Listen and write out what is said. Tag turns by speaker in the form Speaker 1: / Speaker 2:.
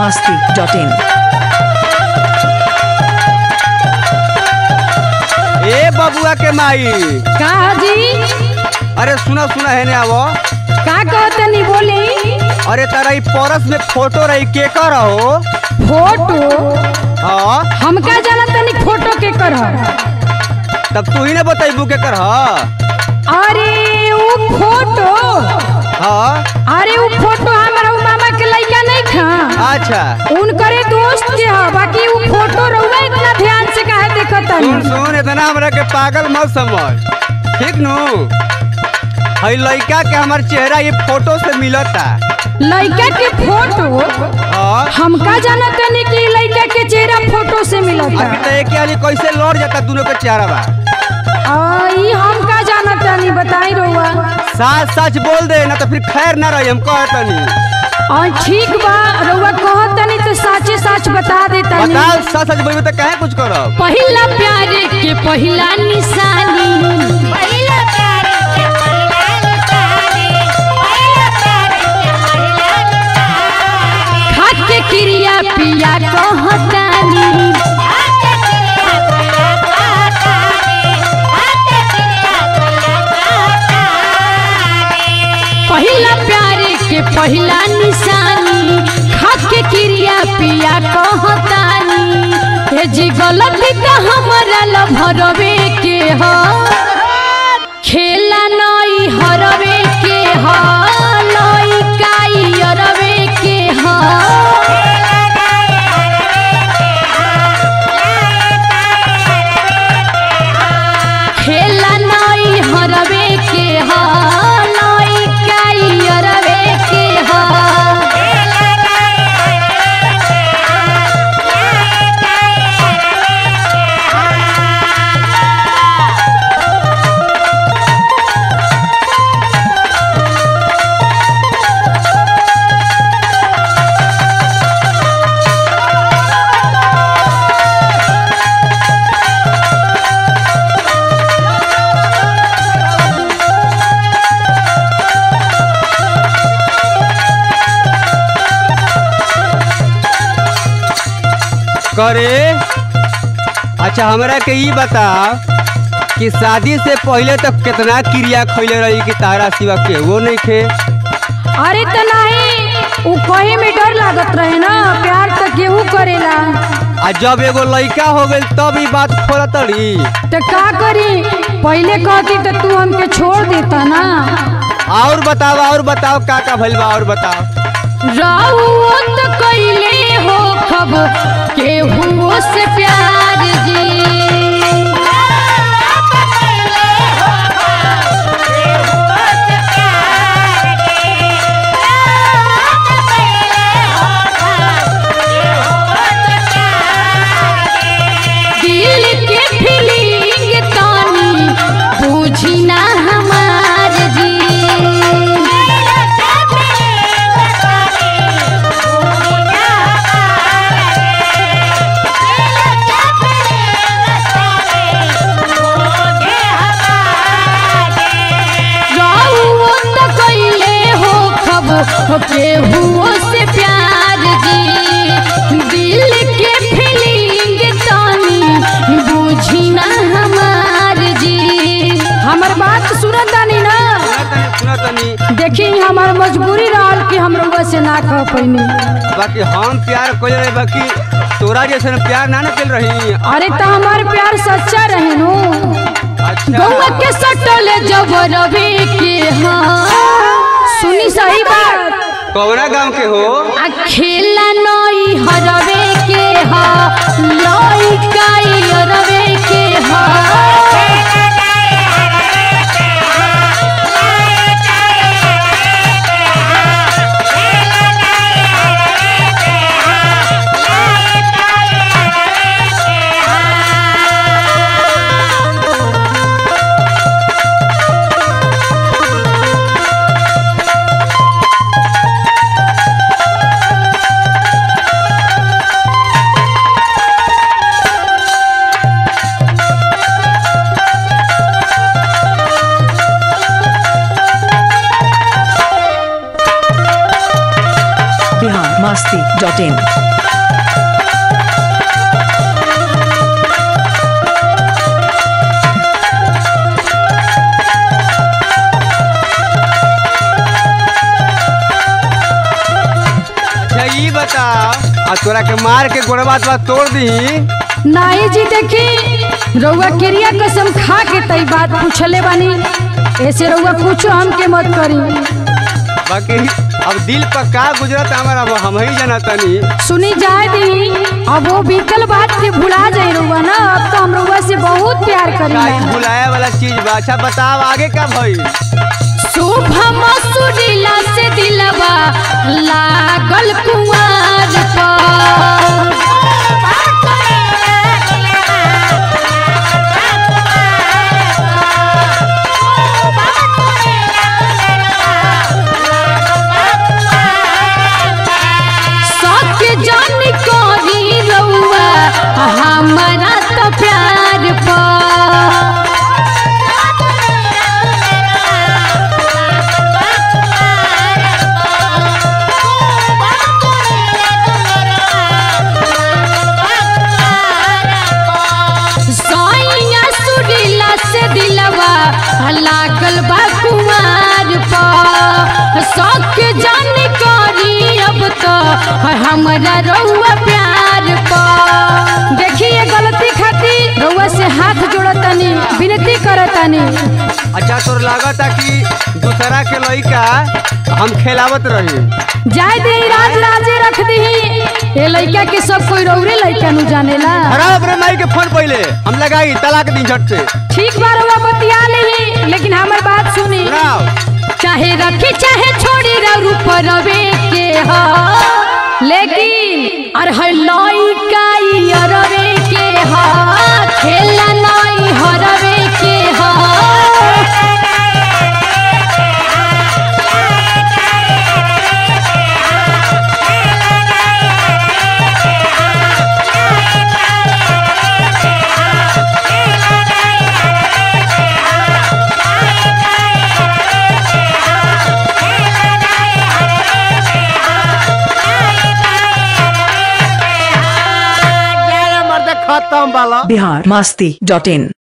Speaker 1: masti.in.
Speaker 2: ए बबुआ के माई
Speaker 3: का जी
Speaker 2: अरे सुना सुना है ने आवो
Speaker 3: का कहतनी बोली
Speaker 2: अरे तारा ई परस में फोटो रही के कर हो
Speaker 3: फोटो
Speaker 2: हाँ
Speaker 3: हमका जाना तनी फोटो के कर
Speaker 2: तब तू ही ने बतैबू के कर
Speaker 3: अरे उ फोटो
Speaker 2: हाँ
Speaker 3: अरे उ फोटो हमारा उ मामा के लइका नहीं था
Speaker 2: अच्छा
Speaker 3: उनकरे दोस्त के ह बाकी उ फोटो रहुआ इतना ध्यान से काहे देखत
Speaker 2: सुन सुन इतना हमरा के पागल मत समझ ठीक नु हई लड़का के हमार चेहरा ये फोटो से मिलता
Speaker 3: लइका के फोटो
Speaker 2: हाँ
Speaker 3: हमका जाना तनी कि लइका के चेहरा फोटो से मिलता
Speaker 2: अभी तो एक वाली कैसे लौट जाता दोनों के चेहरा बा
Speaker 3: आ, ई हमका जाना तनी बताई रहुआ
Speaker 2: सच सच बोल दे ना तो फिर खैर ना रही हम कहतनी
Speaker 3: और ठीक बा रउआ कहत तनी तो साचे साच बता दे तनी
Speaker 2: बताओ सच सच बोलबे तो काहे कुछ करब
Speaker 3: पहिला प्यारे के पहिला निशानी
Speaker 4: पहिला प्यार के पहिला निशानी पहिला प्यार के पहिला निशानी
Speaker 3: खाट के क्रिया पिया कहतानी
Speaker 4: आते तेरा कोला काटानी आते तेरा कोला काटानी
Speaker 3: पहिला प्यारे के पहिला निशानी खाट के क्रिया पिया कहतानी हे जी गलती तो हमारा लभरवे के ह खेला नई हरवे के ह नई काई अरवे के ह खेला नई हरवे के ह नई काई अरवे के ह
Speaker 2: करे अच्छा हमरा के ई बता कि शादी से पहले तक कितना क्रिया खैले रही कि तारा सिवा के वो नहीं खे
Speaker 3: अरे त नहीं उ कहे में डर लागत रहे ना प्यार त केहू करेला
Speaker 2: आ जब एगो लड़का हो गई तब ई बात खोला तड़ी
Speaker 3: तो का करी पहले कहती तो तू हमके छोड़ देता ना
Speaker 2: और बताओ और बताओ का का भइल बा और बताओ
Speaker 3: राउत कैले हो खब केहू से प्यार जी दिल के फीलिंग तानी बूझी ना हमार जी राउत कैले हो खब केहू से प्यार जी दिल के फीलिंग तानी बूझी ना हमार जी हमर बात सुनत तानी ना
Speaker 2: सुना तनी सुना तनी
Speaker 3: देखी हमार मजबूरी रहल कि हम रउआ से ना कह पैनी
Speaker 2: बाकी हम प्यार कोई रहे बाकी तोरा जैसे प्यार ना ना चल रही
Speaker 3: अरे तो हमार प्यार सच्चा रहे नु
Speaker 2: अच्छा
Speaker 3: गौवा के सटल जब रवि के हाँ सुनी सही बात
Speaker 2: कौना गांव के हो
Speaker 3: आ खेला नई हरवे के हा लई काई हरवे के हा
Speaker 1: ডট ইন
Speaker 2: अच्छा ई बताओ आ तोरा के मार के गोड़वा तो तोड़ दी
Speaker 3: नाई जी देखी रउआ क्रिया कसम खा के तई बात पूछले बानी ऐसे रउआ पूछो हमके मत करी
Speaker 2: बाकी अब दिल पर का गुजरत हमारा अब हम ही जाना तनी
Speaker 3: सुनी जाए दी अब वो बीतल बात के भुला जाए रउआ ना अब तो हम रउआ से बहुत प्यार
Speaker 2: का ई
Speaker 3: करी
Speaker 2: भुलाए वाला चीज बा अच्छा बताओ आगे का भई
Speaker 3: शुभ मसुरिला से दिलवा लागल कुंवर पर सत्य जान करी रउआ हमारा तो प्यार पर सैया सुरीला से दिलवा लागल बा कुमार पर शौक जान करी अब तो हमरा रउआ प्यार पर देखिए गलती खातिर रउआ से हाथ जोड़तनी विनती करतनी
Speaker 2: अच्छा तोर लागत है कि दूसरा के लइका हम खेलावत रही
Speaker 3: जाय दे राज राजे रख दही ये लइका के सब कोई रउरे लइका नु जानेला
Speaker 2: हरा अपने माई के फोन पहले हम लगाई तलाक दी झट से
Speaker 3: ठीक बार रउआ बतिया नहीं लेकिन हमर बात सुनी
Speaker 2: सुनाओ
Speaker 3: चाहे रखी चाहे छोड़ी रऊ परवे के ह लेकिन अरे है लइका ई अरवे के ह खेला नई हरवे के ह
Speaker 1: बिहार मस्ती डॉट इन